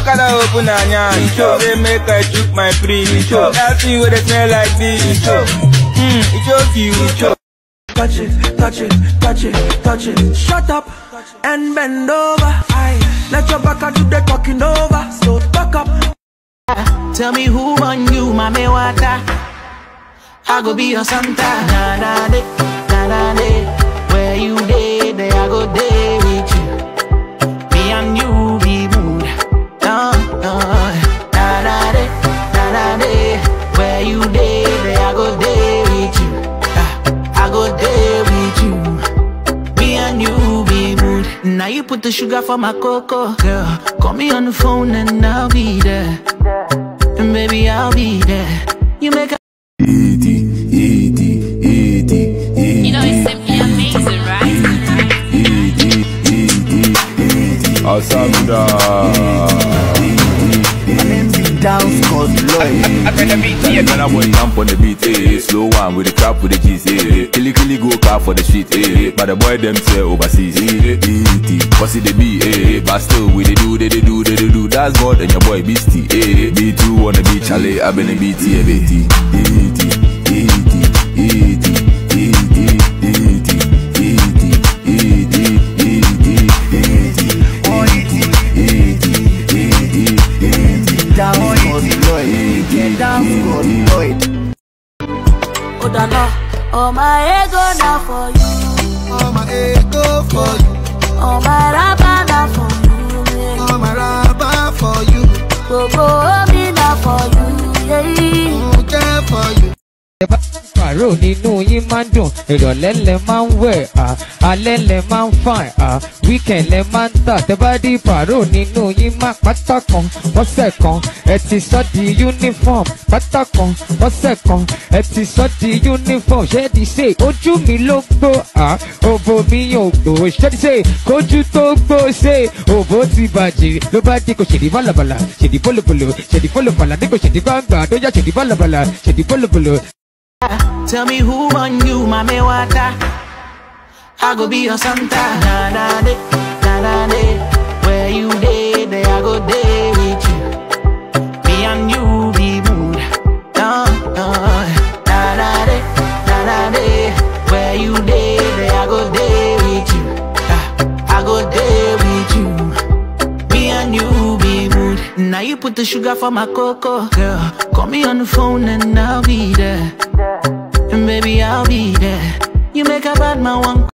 Okada open and yarn. Say make I chook my pre. That thing where they smell like this. Hmm, it choke you. Choke. Touch it, touch it, touch it, touch it. Shut up and bend over. Aye. Let your back do the talking over. So back up. Tell me who on you, mommy water. I go be your Santa. Na na de, na na de. Where you day, there I go day with you. Me and you be mood. No, no. Na na de, na na de. Where you day, there I go day with you. Ah, I go day with you. Me and you be mood. Now you put the sugar for my cocoa, girl. Call me on the phone and I'll be there. And baby, I'll be there. You make a Easy, easy, easy, easy. You know it's simply amazing, right? Easy, easy, easy. Asamda. Dance called Lloyd. When I boy jump on the beat, eh. Slow one with the crap with the cheese, eh. Killy killy go car for the street, eh. But the boy them say overseas, eh. Easy, what's it they be, eh. But still we they do, they, they do, they, they do. That's God and your boy Beastie, eh. B2 on the beach, Charlie. I've been a BT, eh. BT. Easy, easy, easy, easy, easy, easy, easy, easy, easy, easy, easy, easy. Dance called Lloyd. Yeah, dance called Lloyd. Oh, Dana, oh my ego now for you. Oh my ego for you. Oh my rapa now for you. Yeah. Oh my rubber for you. Go go me now for you. Yeah. Oh care for you. pàrọ̀ nínú yín máa ń dùn ìrọ̀lẹ́ lẹ máa ń wẹ̀ à alẹ́ lẹ máa ń fàn à wíkẹ̀nd lẹ máa ń tà tẹ́bádì pàrọ̀ nínú yín máa pátá kan lọ́sẹ̀ kan ẹ ti sọ́ di uniform pátá kan lọ́sẹ̀ kan ẹ ti sọ́ di uniform ṣẹ́ẹ́dì ṣe ojú mi ló gbó à òbò mi yóò gbó ṣẹ́ẹ́dì ṣe kójú tó gbó ṣe òbò ti bàjẹ́ ló bá dé kò ṣèdí bálabàlà ṣèdí bólobòlò ṣèdí bólobàlà ní kò ṣèdí gbàngbà tó yá ṣèdí bálabàlà ṣèdí bólobòlò Tell me who on you, mommy water. I go be your Santa. Na na de, na na de. Where you day, there I go day with you. Me and you be mood. No, no. Na na de, na na de. Where you day, there I go day with you. Ah, I go day with you. Me and you be mood. Now you put the sugar for my cocoa, girl. Call me on the phone and I'll be there. And baby, I'll be there. You make a bad man one.